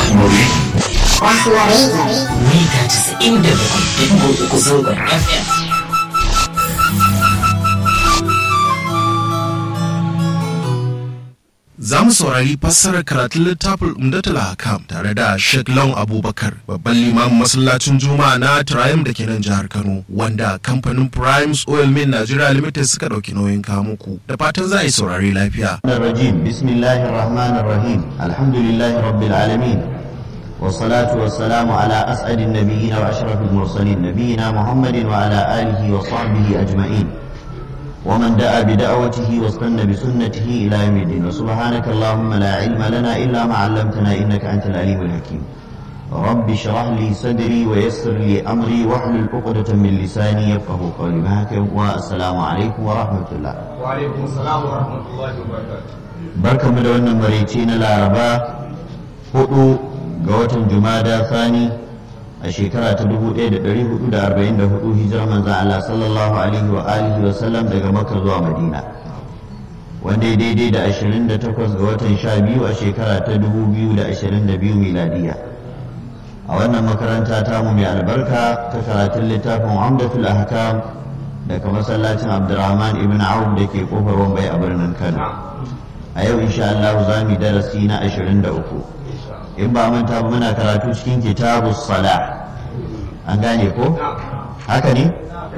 Rahmari. Mita casa'in da bakwai uku zangon FM. Za mu saurari fassarar karatun littafin Umdatul Hakam tare da Sheikh Lawan Abubakar, babban limamin masallacin Juma'a na Triumph da ke nan jihar Kano, wanda kamfanin Primes Oil Mill Nigeria Limited suka ɗauki nauyin kawo muku. Da fatan za a yi saurari lafiya. الرجيم بسم الله الرحمن الرحيم الحمد لله رب العالمين والصلاة والسلام على أسعد النبيين وأشرف المرسلين نبينا محمد وعلى آله وصحبه أجمعين ومن دعا بدعوته واستنى بسنته إلى يوم الدين وسبحانك اللهم لا علم لنا إلا ما علمتنا إنك أنت العليم الحكيم رب اشرح لي صدري ويسر لي أمري واحلل عقدة من لساني يفقه قولي معك والسلام عليكم ورحمة الله وعليكم السلام ورحمة الله وبركاته barkamu da wannan maraice na laraba hudu ga watan jumada sani a shekara ta 1444 hijirar manzan Allah sallallahu alaihi wa alihi wa sallam daga makka zuwa madina wanda ya daidai da 28 ga watan 12 a shekara ta 2022 miladiya a wannan makaranta tamu mai albarka ta karatun littafin amdatul ahkam daga masallacin abdurrahman ibn auf da ke kofar wambai a birnin kano a yau insha Allah za mu yi darasi na 23 in ba manta ba muna karatu cikin kitabu sala an gane ko haka ne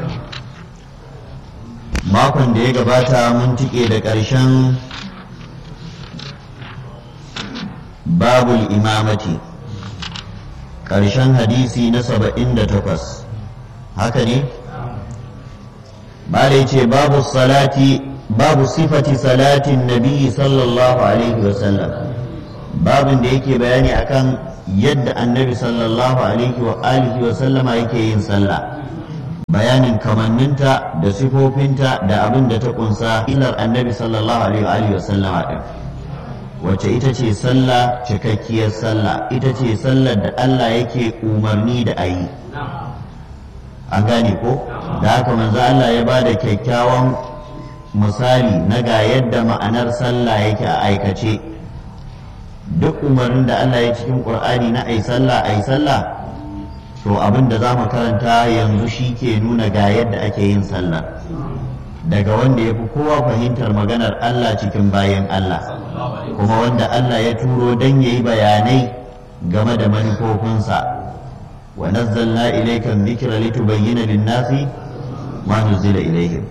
makon da ya gabata mun tike da ƙarshen babul imamati ƙarshen hadisi na 78 haka ne ba da ce babu salati babu sifati salatin nabi sallallahu alaihi wasallam babin da yake bayani akan yadda annabi sallallahu alaihi wa alihi wa sallama yake yin sallah bayanin kamanninta da sifofinta da abin da ta kunsa ilar annabi sallallahu alaihi wa alihi wa sallama din wacce ita ce sallah cikakkiyar sallah ita ce sallar da Allah yake umarni da ayi an gane ko da haka manzo Allah ya bada kyakkyawan misali na ga yadda ma'anar sallah yake a aikace duk umarnin da Allah ya cikin ƙur'ani na ai sallah ai sallah to abin da za mu karanta yanzu shi ke nuna ga yadda ake yin sallah daga wanda ya fi kowa fahimtar maganar Allah cikin bayan Allah kuma wanda Allah ya turo don ya yi bayanai game da manufofinsa wa nazzalna ilayka dhikra litubayyana lin-nasi ma nuzila ilayhim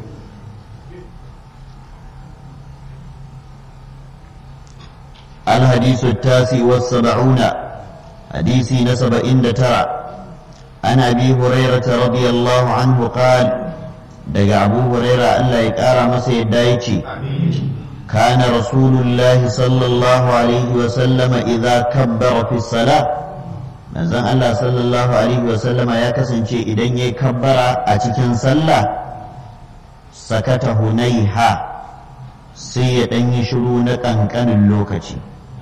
الحديث التاسع والسبعون حديث نسب إن ترى عن أبي هريرة رضي الله عنه قال دقى أبو هريرة ألا يكارى مسيد دايتي كان رسول الله صلى الله عليه وسلم إذا كبر في الصلاة manzon Allah sallallahu alaihi wasallama ya kasance idan ya kabbara a cikin sallah sakata hunaiha sai ya ɗan yi shiru na ƙanƙanin lokaci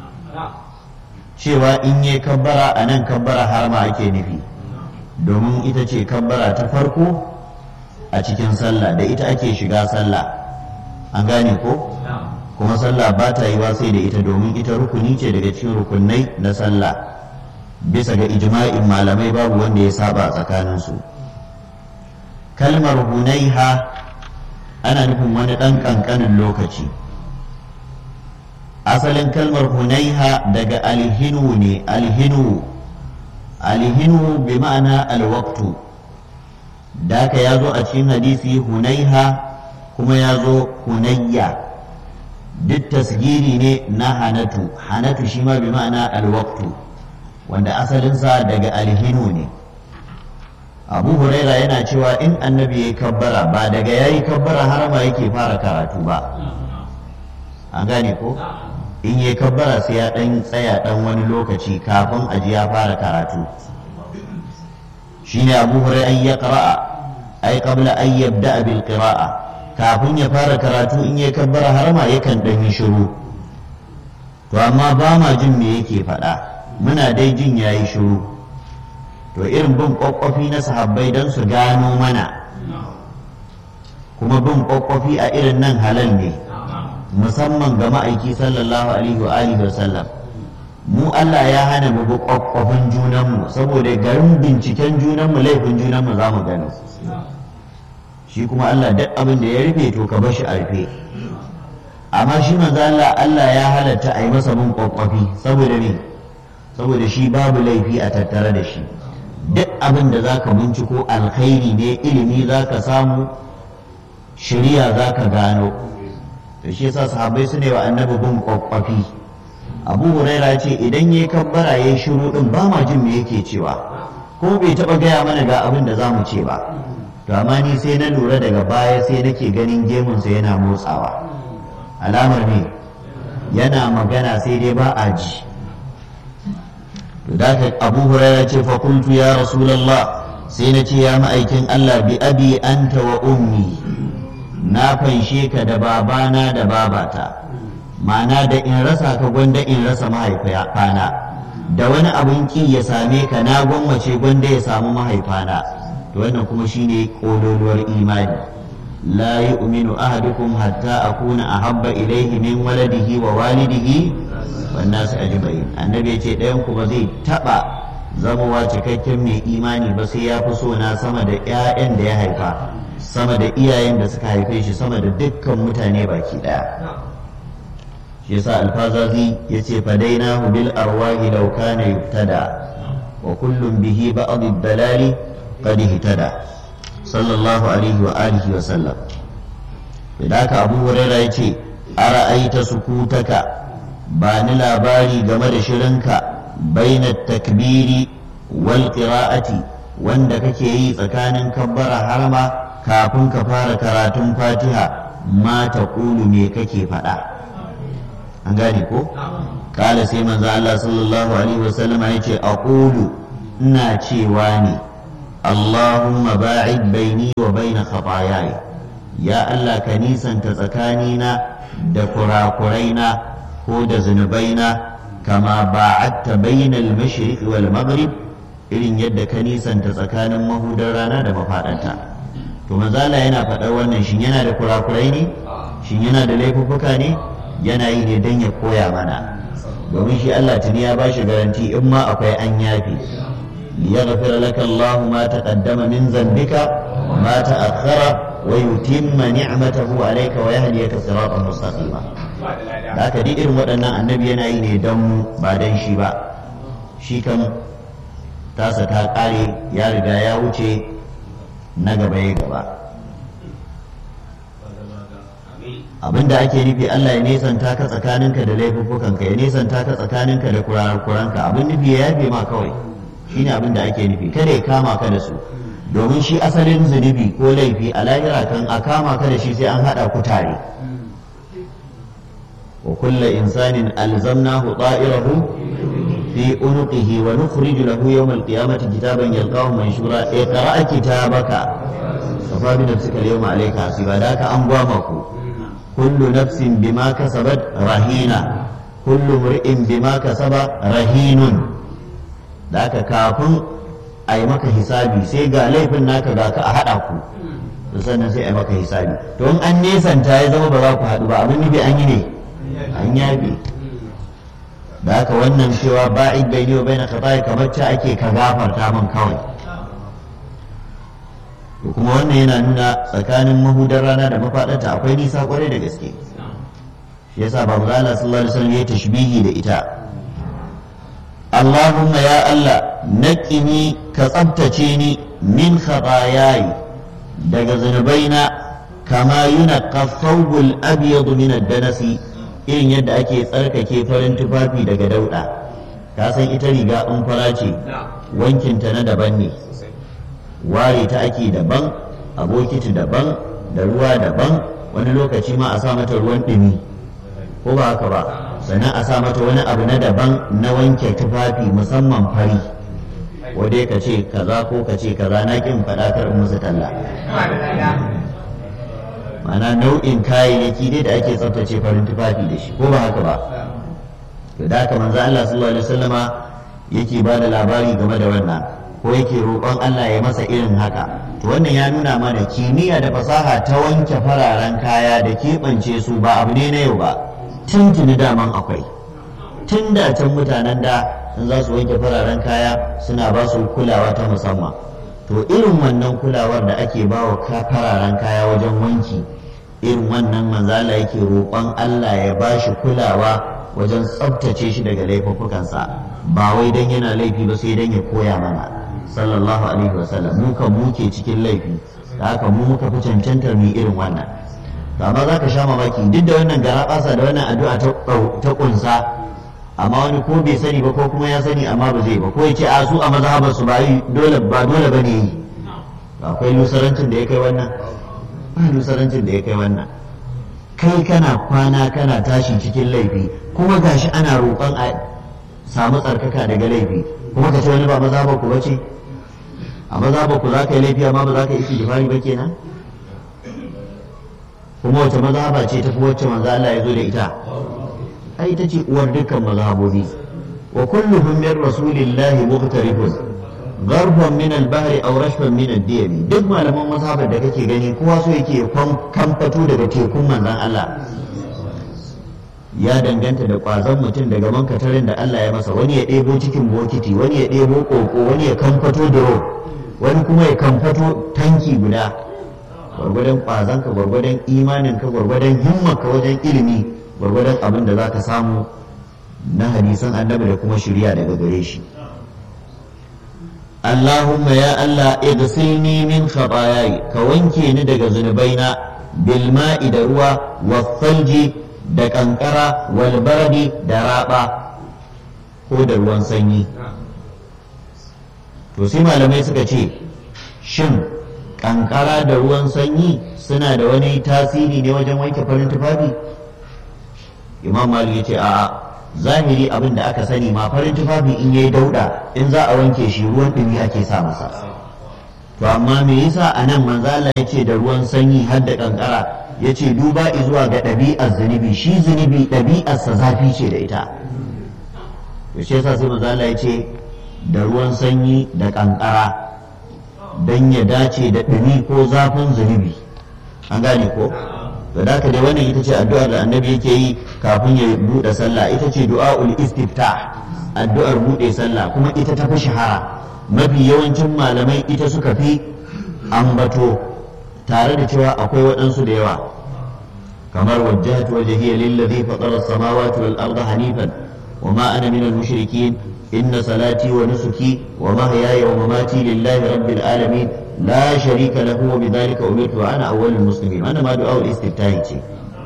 cewa in yi kabbara a nan kabbara har ma ake nufi domin ita ce kabbara ta farko a cikin sallah da ita ake shiga sallah an gane ko kuma sallah ba ta yiwa sai da ita domin ita rukuni ce daga cikin rukunai na sallah bisa ga ijma'in malamai babu wanda ya saba tsakaninsu kalmar hunaiha ana nufin wani ɗan ƙanƙanin lokaci asalin kalmar hunaiha daga alhinu ne alhinu alhinu bi ma'ana alwaktu da ka ya zo a cikin hadisi hunaiha kuma ya zo hunayya duk tasgiri ne na hanatu hanatu shi ma bi ma'ana alwaktu wanda asalinsa daga alhinu ne abu huraira yana cewa in annabi ya kabbara ba daga ya yi kabbara har ma yake fara karatu ba an gane ko in ya kabbara sai ya dan tsaya dan wani lokaci kafin aji ya fara karatu shine abu huraira an ya qira'a ai qabla an yabda bil qira'a kafin ya fara karatu in ya kabbara har ma yakan dan yi shiru to amma ba ma jin me yake faɗa muna dai jin yayi shiru to irin bin kwakwafi na sahabbai don su gano mana kuma bin kwakwafi a irin nan halal ne musamman ga ma'aiki sallallahu alaihi wa alihi wa sallam mu Allah ya hana mu bi kwakwafin junanmu saboda garin binciken junanmu laifin junanmu za mu gani shi kuma Allah duk abin da ya rufe to ka bar shi a rufe amma shi manzo Allah Allah ya halatta a yi masa bin kwakwafi saboda me saboda shi babu laifi a tattare da shi duk abin da za ka binciko alkhairi ne ilimi za ka samu shirya za ka gano to shi yasa sahabbai su ne wa annabi bin kwakwafi abu huraira ce idan ya kabbara ya shiru din ba ma jin me yake cewa ko bai taba gaya mana ga abin da za mu ce ba to amma ni sai na lura daga baya sai nake ganin gemunsa yana motsawa alamar ne yana magana sai dai ba a ji to da abu huraira ce fa qultu ya rasulullah sai na ce ya ma'aikin Allah bi abi anta wa ummi na fanshe ka da babana da babata ma'ana da in rasa ka gwanda in rasa mahaifana da wani abin ki ya same ka na gwammace gwanda ya samu mahaifana to wannan kuma shine kololuwar imani la yu'minu ahadukum hatta akuna ahabba ilayhi min waladihi wa walidihi wan nas ajma'in annabi yace ɗayan ku ba zai taba zamowa cikakken mai imani ba sai ya fi so na sama da ƴaƴan da ya haifa sama da iyayen da suka haife shi sama da dukkan mutane baki ɗaya shi yasa alfazazi yace fadainahu bil arwahi law kana yubtada wa kullum bihi ba'd ad-dalali qad ihtada sallallahu alaihi wa alihi wa sallam idan ka abu huraira yace ara'aita sukutaka ba ni labari game da shirinka baina takbiri wal qira'ati wanda kake yi tsakanin kabbara harma kafin ka fara karatun fatiha ma taqulu me kake faɗa an gane ko kala sai manzo Allah sallallahu alaihi wasallam ya ce aqulu ina cewa ne Allahumma ba'id baini wa baina khataayaya ya Allah ka nisanta tsakanina da kurakuraina ko da zunubaina kama ba'adta bainal mashriq wal maghrib irin yadda ka nisanta tsakanin mahudar rana da mafaɗanta to manzo Allah yana faɗar wannan shin yana da kurakurai ne shin yana da laifuffuka ne yana yi ne don ya koya mana domin shi Allah tuni ya bashi garanti in ma akwai an yafi liyaghfir laka Allahu ma taqaddama min zambika ma ta'akhkhara wa yutimma ni'matahu alayka wa yahdiyaka siratan mustaqima da haka duk irin waɗannan annabi yana yi ne don ba don shi ba shi kan tasa ta ƙare ya riga ya wuce na gaba ya gaba abinda ake nufi Allah ya nesanta ka tsakaninka da laifuffukanka ya nesanta ka tsakaninka da kurakuranka abin nufi ya yafe ma kawai shine abin da ake nufi kada ya kama ka da su domin shi asalin zunubi ko laifi a lahira kan a kama ka da shi sai an haɗa ku tare wa kulla insanin alzamnahu ta'irahu fi unuqihi wa nukhriju lahu yawm al-qiyamati kitaban yalqahu manshura iqra kitabaka kafa bi nafsika al-yawma alayka hasiba da ka an gwama ku kullu nafsin bima kasabat rahina kullu mur'in bima kasaba rahinun da aka kafin a yi maka hisabi sai ga laifin naka ga ka a haɗa ku to sannan sai a yi maka hisabi to in an nesanta ya zama ba za ku haɗu ba abin nufi an yi ne an yabe da haka wannan cewa ba'id bai wa bai na kamar ta ake ka gafarta min kawai to kuma wannan yana nuna tsakanin mahudar rana da mafaɗarta akwai nisa kwarai da gaske shi yasa babu Allah sallallahu alaihi wasallam ya tashbihi da ita Allahumma ya Allah naqini ka tsabtace ni min khatayayi daga zunubaina kama yunaqqa thawbul abyad min ad-danasi irin yadda ake tsarkake farin tufafi daga dauda ka san ita riga in fara ce wankinta na daban ne ware ta ake daban a bokiti daban da ruwa daban wani lokaci ma a sa mata ruwan ɗumi ko ba haka ba sannan a sa mata wani abu na daban na wanke tufafi musamman fari wadai ka ce kaza ko ka ce kaza na kin faɗa kar musu talla ma'ana nau'in kayayyaki dai da ake tsaftace farin tufafi da shi ko ba haka ba to da haka manzo Allah sallallahu alaihi wasallama yake ba da labari game da wannan ko yake roƙon Allah ya masa irin haka to wannan ya nuna mana kimiyya da fasaha ta wanke fararen kaya da keɓance su ba abu ne na yau ba tuntuni daman akwai tun da can mutanen da in za su wanke fararen kaya suna ba su kulawa ta musamman to irin wannan kulawar da ake ba wa fararen kaya wajen wanki irin wannan manzala yake roƙon Allah ya ba shi kulawa wajen tsabtace shi daga laifuffukansa ba wai dan yana laifi ba sai dan ya koya mana sallallahu alaihi wasallam mu kan muke cikin laifi da haka mu muka fi cancantar mu irin wannan amma za ka sha mamaki duk da wannan garaɓasa da wannan addu'a ta ƙunsa amma wani ko bai sani ba ko kuma ya sani amma ba zai ba ko ya ce a su a mazhabar su ba dole ba dole bane yi akwai lusarancin da ya kai wannan ba lusarancin da ya kai wannan kai kana kwana kana tashi cikin laifi kuma gashi ana roƙon a samu tsarkaka daga laifi kuma ka ce wani ba mazhabar ku bace a mazhabar ku za ka yi laifi amma ba za ka yi istighfari ba kenan kuma wace mazhaba ce tafi wacce manzo Allah ya zo da ita ai ita ce uwar dukkan mazhabobi wa kulluhum min rasulillahi muqtarifun garban min al-bahri aw rashfan min ad-diyam duk malaman mazhabar da kake gani kowa so yake kamfato daga tekun manzon Allah ya danganta da kwazon mutum daga mankatarin da Allah ya masa wani ya ɗebo cikin bokiti wani ya ɗebo koko wani ya kamfato duro wani kuma ya kamfato tanki guda gwargwadon kwazonka gwargwadon imaninka gwargwadon himmarka wajen ilimi gwargwadon abin da za ka samu na hadisan annabi da kuma shirya daga gare shi Allahumma ya Allah igsilni min khataayai ka wanke ni daga zunubaina bil ma'i da ruwa wasalji da kankara wal baradi da raba ko da ruwan sanyi to sai malamai suka ce shin kankara da ruwan sanyi suna da wani tasiri ne wajen wanke farin tufafi imam malik ya ce a'a zahiri abin da aka sani ma farin tufafi in yayi dauda in za a wanke shi ruwan dumi ake sa masa to amma me yasa anan manzo Allah ya ce da ruwan sanyi har da kankara ya ce duba zuwa ga ɗabi'ar zunubi shi zunubi ɗabi'arsa zafi ce da ita to shi yasa sai manzo Allah ya ce da ruwan sanyi da kankara don ya dace da ɗumi ko zafin zunubi an gane ko to da haka dai wannan ita ce addu'ar da annabi yake yi kafin ya buɗe sallah ita ce du'aul istiftah addu'ar buɗe sallah kuma ita ta fi shahara mafi yawancin malamai ita suka fi ambato tare da cewa akwai waɗansu da yawa kamar wajjahatu wajhiya lillazi fatara as-samawati wal arda hanifan wa ma ana minal mushrikin inna salati wa nusuki wa mahyaya wa mamati lillahi rabbil alamin la sharika lahu wa bidhalika umirtu wa ana awwalul muslimin wannan ma du'a istiftahi ce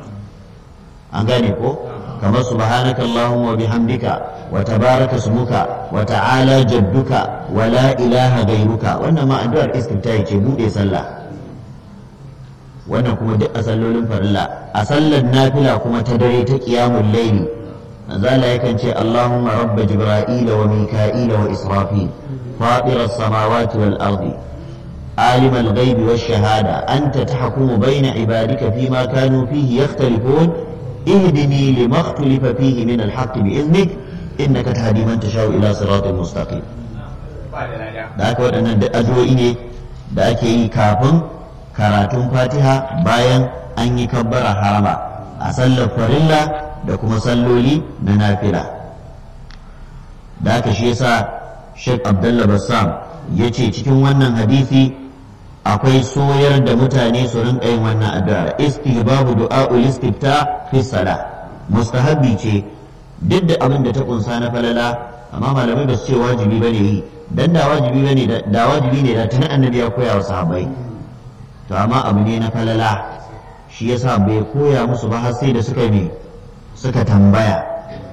an gane ko kamar subhanaka allahumma wa bihamdika wa tabaraka smuka wa ta'ala jadduka wa la ilaha ghayruka wannan ma addu'ar istiftahi ce bude sallah wannan kuma duk a sallolin farilla a sallar nafila kuma ta dare ta qiyamul layli manzala yakan ce allahumma rabb jibril wa mika'il wa israfil fatir as-samawati wal ardi عالم الغيب والشهادة أنت تحكم بين عبادك فيما كانوا فيه يختلفون اهدني لما اختلف فيه من الحق بإذنك إنك تهدي من تشاء إلى صراط مستقيم da aka waɗannan da addu'o'i ne da ake yi kafin karatun fatiha bayan an yi kabbara harama a sallar farilla da kuma salloli na nafila da aka shi yasa Sheikh Abdullah Bassam ya ce cikin wannan hadisi akwai soyar da mutane su rinka yin wannan addu'a istihbabu du'a'ul istifta fi salah mustahabbi ce duk da abin da ta kunsa na falala amma malamai ba su ce wajibi bane yi dan da wajibi bane da wajibi ne da tunan annabi ya koya wa sahabbai to amma abu ne na falala shi yasa bai koya musu ba har sai da suka ne suka tambaya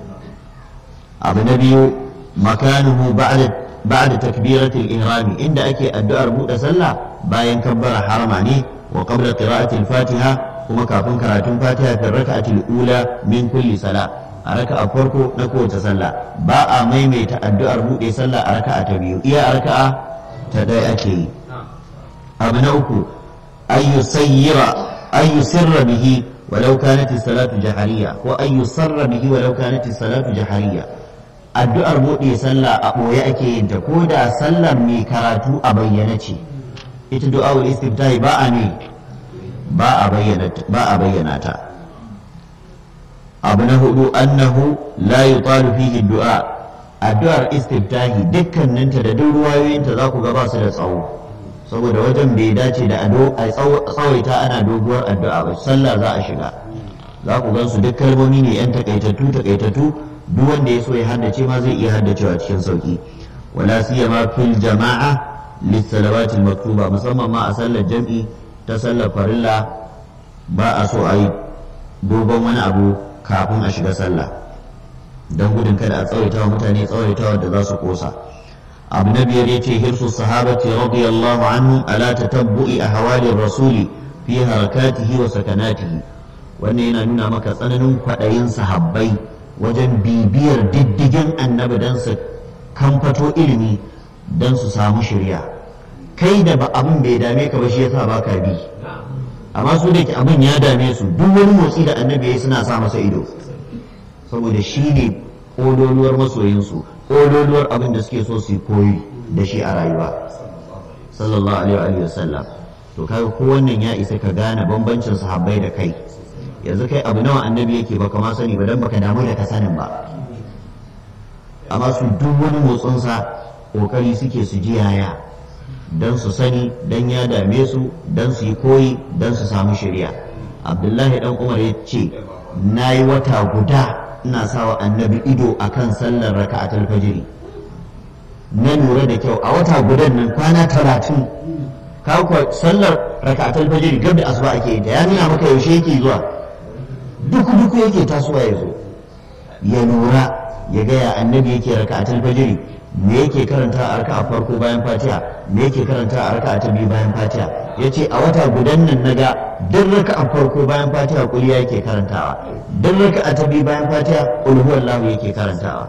abu na biyu makanuhu ba'da ba'da takbiratul ihrami inda ake addu'ar buɗe sallah bayan kabbara harama ne wa qabla qira'atil fatiha kuma kafin karatun fatiha fi raka'atil ula min kulli sala a raka'a farko na kowace sallah ba a maimaita addu'ar buɗe sallah a raka'a ta biyu iya a raka'a ta ɗaya ake yi abu na uku ayyu sayyira ayyu sirra bihi walau kanat salatu jahariya ko ayyu sarra bihi walau kanat salatu jahariya addu'ar buɗe sallah a ɓoye ake yin ta ko da sallar mai karatu a bayyana ce ita du'a'ul istiftahi ba a ne ba a bayyana ta abu na hudu annahu la yutalu fihi du'a addu'ar istiftahi dukkaninta da duk ruwayoyinta za ku ga ba su da tsawo saboda wajen bai dace da ado a tsawaita ana doguwar addu'a ba sallah za a shiga za ku gan su duk kalmomi ne yan takaitattu takaitattu duk wanda ya so ya haddace ma zai iya haddacewa cikin sauki wala siyama fil jama'a lissalawati maktuba musamman ma a sallar jam'i ta sallar farilla ba a so a yi dogon wani abu kafin a shiga sallah don gudun kada a tsawaita wa mutane tsawaitawa da za su kosa abu na biyar yace hirsu sahabati radiyallahu anhu ala tatabbu'i ahwalir rasuli fi harakatihi wa sakanatihi wannan yana nuna maka tsananin kwaɗayin sahabbai wajen bibiyar diddigin annabi don su kamfato ilimi don su samu shirya kai da ba abin bai dame ka ba shi yasa ba ka bi amma su da ke abin ya dame su duk wani motsi da annabi ya suna sa masa ido saboda shi ne ƙololuwar masoyinsu ƙololuwar abin da suke so su koyi da shi a rayuwa sallallahu alaihi wa sallam to kaga ko wannan ya isa ka gane bambancin sahabbai da kai yanzu kai abu nawa annabi yake baka ma sani ba dan baka damu da ka sanin ba amma su duk wani motsinsa kokari suke su ji yaya dan su sani dan ya dame su dan su yi koyi dan su samu shari'a abdullahi dan umar ya ce na yi wata guda ina sawa annabi ido akan sallar raka'atul fajiri na lura da kyau a wata gudan nan kwana talatin kawo sallar raka'atul fajiri gab da asuba ake yi ta ya nuna maka yaushe yake zuwa duku duku yake tasowa ya zo ya lura ya gaya annabi yake raka'atul fajiri me yake karanta a raka'a farko bayan fatiha me yake karanta a raka'a ta biyu bayan fatiha yace a wata gudan nan naga duk raka'a farko bayan fatiha kuliya yake karantawa duk raka'a ta biyu bayan fatiha qul huwallahu yake karantawa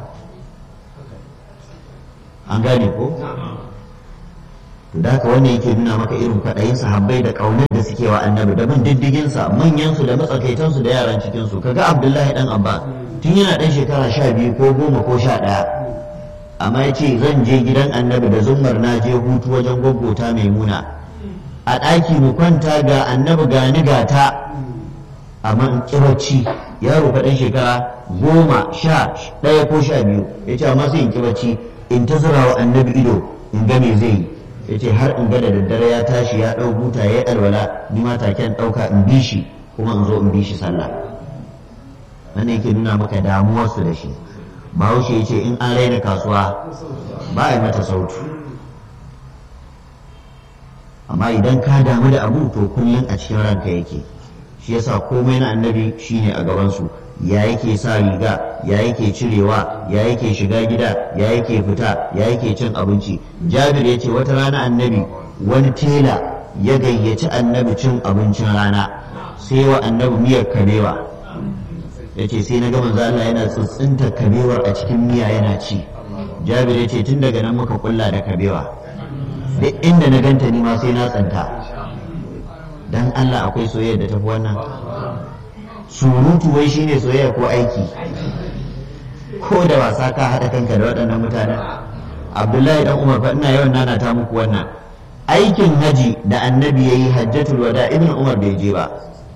an gane ko to da haka wannan yake nuna maka irin kwaɗayin sahabbai da ƙaunar da suke wa annabi da bin diddigin sa manyan su da matsakaitan su da yaran cikin su kaga abdullahi dan abba tun yana dan shekara sha biyu ko goma ko sha ɗaya amma ya ce zan je gidan annabi da zummar na je hutu wajen gwaggota maimuna a ɗaki mu kwanta ga annabi ga ni ga ta amma in kibarci yaro faɗin shekara goma sha ɗaya ko sha biyu ya ce amma sai in kibarci in ta zura wa annabi ido in ga me zai yi ya ce har in ga da daddare ya tashi ya ɗau buta ya yi alwala ni ma taken ɗauka in bi shi kuma in zo in bi shi sallah wannan yake nuna maka damuwarsu da shi bahaushe ya ce in an raina kasuwa ba a yi mata sautu amma idan ka damu da abu to kullum a cikin ranka yake shi yasa komai na annabi shine a gabansu ya yake sa riga ya yake cirewa ya yake shiga gida ya yake fita ya yake cin abinci jabir ya ce wata rana annabi wani tela ya gayyaci annabi cin abincin rana sai wa annabi miyar kabewa ya ce sai na ga manzo Allah yana tsintsinta kabewar a cikin miya yana ci jabir ya ce tun daga nan muka kulla da kabewa duk inda na ganta ni ma sai na tsanta dan Allah akwai soyayya da tafi wannan surutu wai shine soyayya ko aiki ko da wasa ka haɗa kanka da waɗannan mutanen abdullahi dan umar fa ina yawan nana ta muku wannan aikin haji da annabi yayi hajjatul wada ibn umar bai je ba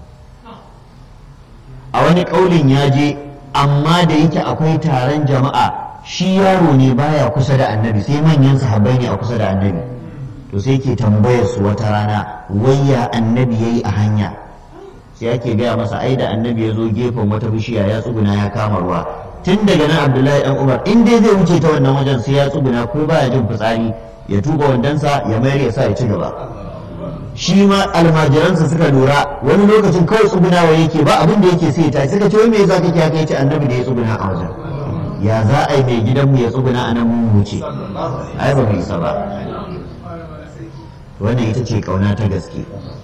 a wani ƙaulin ya je amma da yake akwai taron jama'a shi yaro ne baya kusa da annabi sai manyan sahabbai ne a kusa da annabi to sai ke tambayar su wata rana wayya annabi yayi a hanya sai ake gaya masa ai da annabi ya zo gefen wata bishiya ya tsuguna ya kama ruwa tun daga nan abdullahi dan umar in dai zai wuce ta wannan wajen sai ya tsuguna ko baya jin fitsari ya tuba wandansa ya mayar ya sa ya ci gaba shi ma almajiransa suka lura wani lokacin kawai tsugunawa yake ba abin da yake sai ta suka ce wai me yasa kake haka yace annabi da ya tsuguna a wajen ya za a yi mai gidanmu ya tsuguna a nan mun wuce ai ba mu isa ba wannan ita ce kauna ta gaske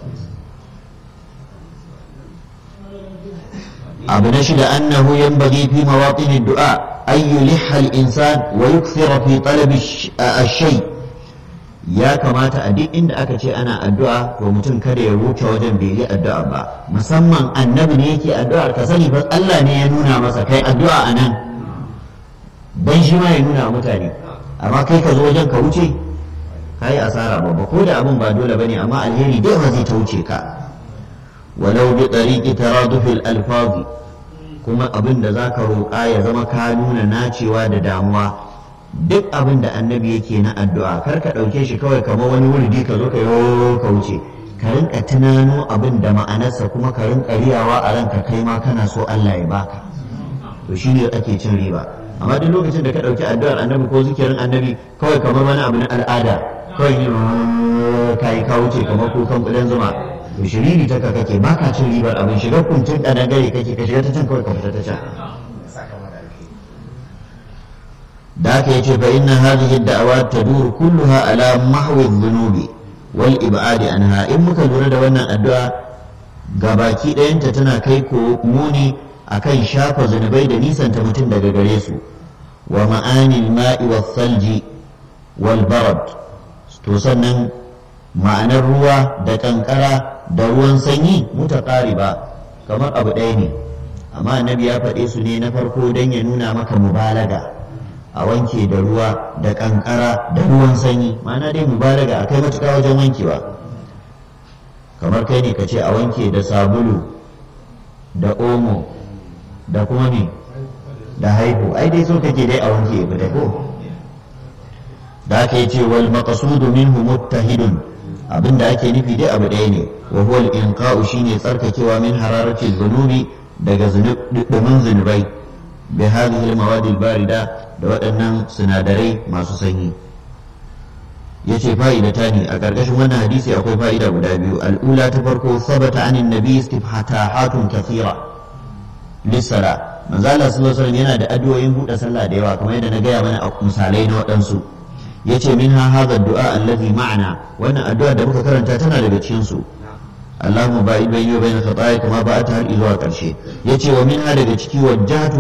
abu na shida annahu yanbaghi fi mawaqin ad-du'a an yulihha al-insan wa yukthira fi talab ash-shay ya kamata a duk inda aka ce ana addu'a to mutum kada ya wuce wajen bai yi addu'a ba musamman annabi ne yake addu'ar ka sani fa Allah ne ya nuna masa kai addu'a anan dan shi ma ya nuna mutane amma kai ka zo wajen ka wuce kai asara babba ko da abin ba dole bane amma alheri dai ba zai ta wuce ka walau bi tariqi taraduf al-alfaz kuma abin da za ka roƙa ya zama ka nuna nacewa da damuwa duk abin da annabi yake na addu'a kar ka ɗauke shi kawai kamar wani wurdi ka zo ka yi ka wuce ka rinka tunano abin da ma'anarsa kuma ka rinka riyawa a ranka kai ma kana so Allah ya baka to shine ake cin riba amma duk lokacin da ka ɗauki addu'ar annabi ko zikirin annabi kawai kamar wani abu na al'ada kawai ne ka yi ka wuce kamar kukan kudan zuma to shiriri ta kake ba ka cin ribar abin shiga kuntun kadangare kake ka shiga ta can kawai ka fita ta can da aka yace fa inna hadhihi ad-da'awat tadur kulluha ala mahwi dhunubi wal ib'adi anha in muka lura da wannan addu'a gabaki ɗayanta tana kai ko muni akan shafa zunubai da nisanta mutum daga gare su wa ma'anil ma'i was salji wal barad to sannan ma'anar ruwa da kankara da ruwan sanyi mutaqariba kamar abu ɗaya ne amma annabi ya faɗe su ne na farko don ya nuna maka mubalaga a wanke da ruwa da kankara da ruwan sanyi ma'ana dai mubalaga a kai matuƙa wajen wankewa kamar kai ne ka ce a wanke da sabulu da omo da kuma ne da haihu ai dai so kake dai a wanke ya fita ko da aka yi ce wal maqsudu minhu muttahidun abinda ake nufi dai abu ɗaya ne wa huwa al-inqa'u shine tsarkakewa min hararati dhunubi daga dumin zunubai bi hadhihi al-mawad al-barida da waɗannan sinadarai masu sanyi yace fa'idata ne a ƙarƙashin wannan hadisi akwai fa'ida guda biyu al'ula ta farko sabata anin nabi istifhatahatun kathira lissala manzo Allah sallallahu alaihi wasallam yana da addu'o'in buɗe sallah da yawa kamar yadda na gaya mana a misalai na waɗansu yace min ha hadha du'a allazi ma'ana wannan addu'a da muka karanta tana daga cikin su Allahumma ba'id bayni wa bayna khataaya kama ba'ata har zuwa karshe yace wa min ha daga ciki wajjahatu